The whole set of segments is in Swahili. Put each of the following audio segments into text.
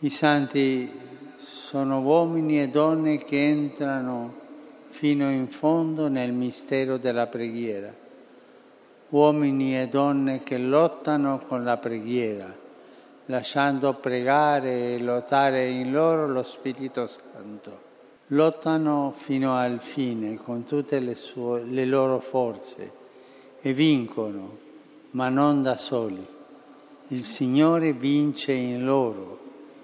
I santi sono uomini e donne che entrano fino in fondo nel mistero della preghiera, uomini e donne che lottano con la preghiera, lasciando pregare e lottare in loro lo Spirito Santo. Lottano fino al fine con tutte le, sue, le loro forze e vincono, ma non da soli. Il Signore vince in loro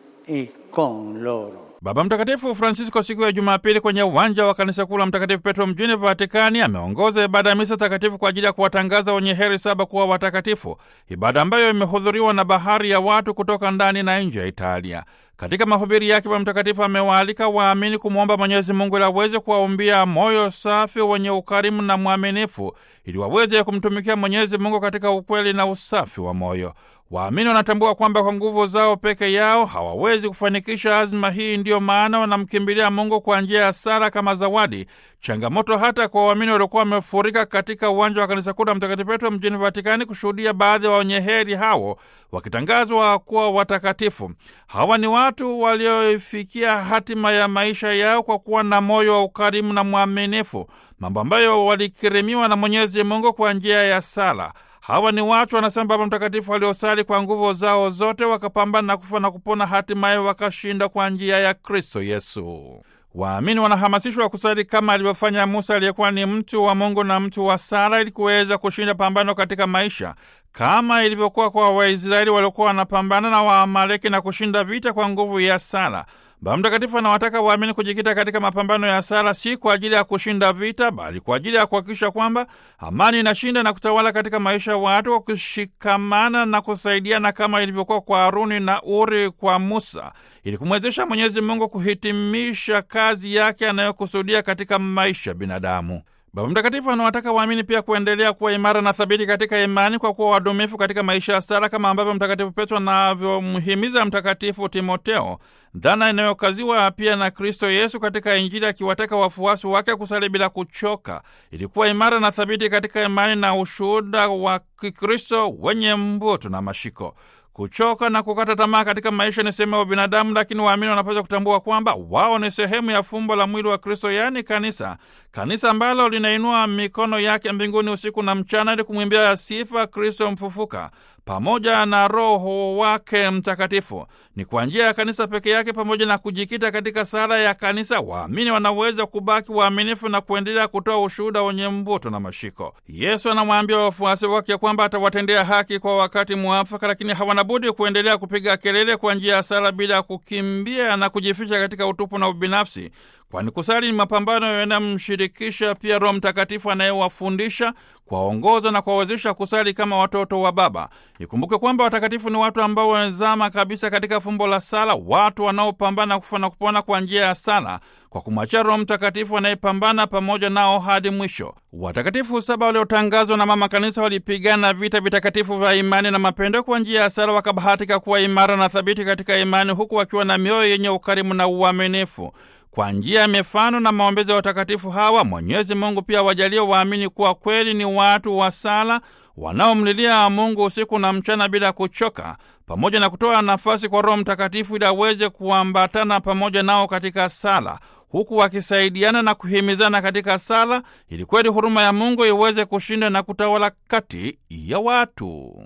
e con loro. Baba Mtakatifu Francisco siku ya Jumapili kwenye uwanja wa kanisa kuu la Mtakatifu Petro mjini Vatikani ameongoza ibada ya misa takatifu kwa ajili ya kuwatangaza wenye heri saba kuwa watakatifu, ibada ambayo imehudhuriwa na bahari ya watu kutoka ndani na nje ya Italia. Katika mahubiri yake, Baba Mtakatifu amewaalika waamini kumwomba Mwenyezi Mungu ili aweze kuwaumbia moyo safi wenye ukarimu na mwaminifu, ili waweze kumtumikia Mwenyezi Mungu katika ukweli na usafi wa moyo. Waamini wanatambua kwamba kwa nguvu zao peke yao hawawezi kufanikisha azma hii. Ndiyo maana wanamkimbilia Mungu kwa njia ya sala kama zawadi, changamoto hata kwa waamini waliokuwa wamefurika katika uwanja wa kanisa kuu la Mtakatifu Petro mjini Vatikani kushuhudia baadhi ya wenye heri hao wakitangazwa kuwa watakatifu. Hawa ni watu walioifikia hatima ya maisha yao kwa kuwa na moyo wa ukarimu na mwaminifu, mambo ambayo walikirimiwa na Mwenyezi Mungu kwa njia ya sala. Hawa ni watu wanasema Baba Mtakatifu waliosali kwa nguvu zao zote, wakapambana na kufa na kupona, hatimaye wakashinda kwa njia ya Kristo Yesu. Waamini wanahamasishwa kusali kama alivyofanya Musa aliyekuwa ni mtu wa Mungu na mtu wa sala, ili kuweza kushinda pambano katika maisha, kama ilivyokuwa kwa Waisraeli waliokuwa wanapambana na Waamaleki na kushinda vita kwa nguvu ya sala. Baba Mtakatifu anawataka waamini kujikita katika mapambano ya sala, si kwa ajili ya kushinda vita, bali kwa ajili ya kuhakikisha kwamba amani inashinda na kutawala katika maisha ya watu, kwa kushikamana na kusaidiana kama ilivyokuwa kwa Haruni na Uri kwa Musa, ili kumwezesha Mwenyezi Mungu kuhitimisha kazi yake anayokusudia katika maisha ya binadamu. Baba Mtakatifu anawataka waamini pia kuendelea kuwa imara na thabiti katika imani kwa kuwa wadumifu katika maisha ya sala, kama ambavyo Mtakatifu Petro anavyomhimiza Mtakatifu Timoteo, dhana inayokaziwa pia na Kristo Yesu katika Injili, akiwataka wafuasi wake kusali bila kuchoka, ili kuwa imara na thabiti katika imani na ushuhuda wa Kikristo wenye mvuto na mashiko. Kuchoka na kukata tamaa katika maisha ni sehemu ya binadamu, lakini waamini wanapaswa kutambua kwamba wao ni sehemu ya fumbo la mwili wa Kristo, yaani kanisa, kanisa ambalo linainua mikono yake mbinguni usiku na mchana ili kumwimbia sifa Kristo mfufuka pamoja na Roho wake Mtakatifu. Ni kwa njia ya kanisa peke yake, pamoja na kujikita katika sala ya kanisa, waamini wanaweza kubaki waaminifu na kuendelea kutoa ushuhuda wenye mvuto na mashiko. Yesu anamwambia wafuasi wake kwamba atawatendea haki kwa wakati mwafaka, lakini hawana budi kuendelea kupiga kelele kwa njia ya sala bila ya kukimbia na kujificha katika utupu na ubinafsi, kwani kusali ni mapambano yanamshirikisha pia Roho Mtakatifu anayewafundisha, kuwaongoza na kuwawezesha kusali kama watoto wa Baba. Ikumbuke kwamba watakatifu ni watu ambao wamezama kabisa katika fumbo la sala, watu wanaopambana kufa na kupona kwa njia ya sala, kwa kumwachia Roho Mtakatifu anayepambana pamoja nao hadi mwisho. Watakatifu saba waliotangazwa na Mama Kanisa walipigana vita vitakatifu vya imani na mapendo kwa njia ya sala, wakabahatika kuwa imara na thabiti katika imani, huku wakiwa na mioyo yenye ukarimu na uaminifu. Kwa njia ya mifano na maombezi ya watakatifu hawa, Mwenyezi Mungu pia wajalie waamini kuwa kweli ni watu wa sala wanaomlilia Mungu usiku na mchana bila kuchoka, pamoja na kutoa nafasi kwa Roho Mtakatifu ili aweze kuambatana pamoja nao katika sala, huku wakisaidiana na kuhimizana katika sala, ili kweli huruma ya Mungu iweze kushinda na kutawala kati ya watu.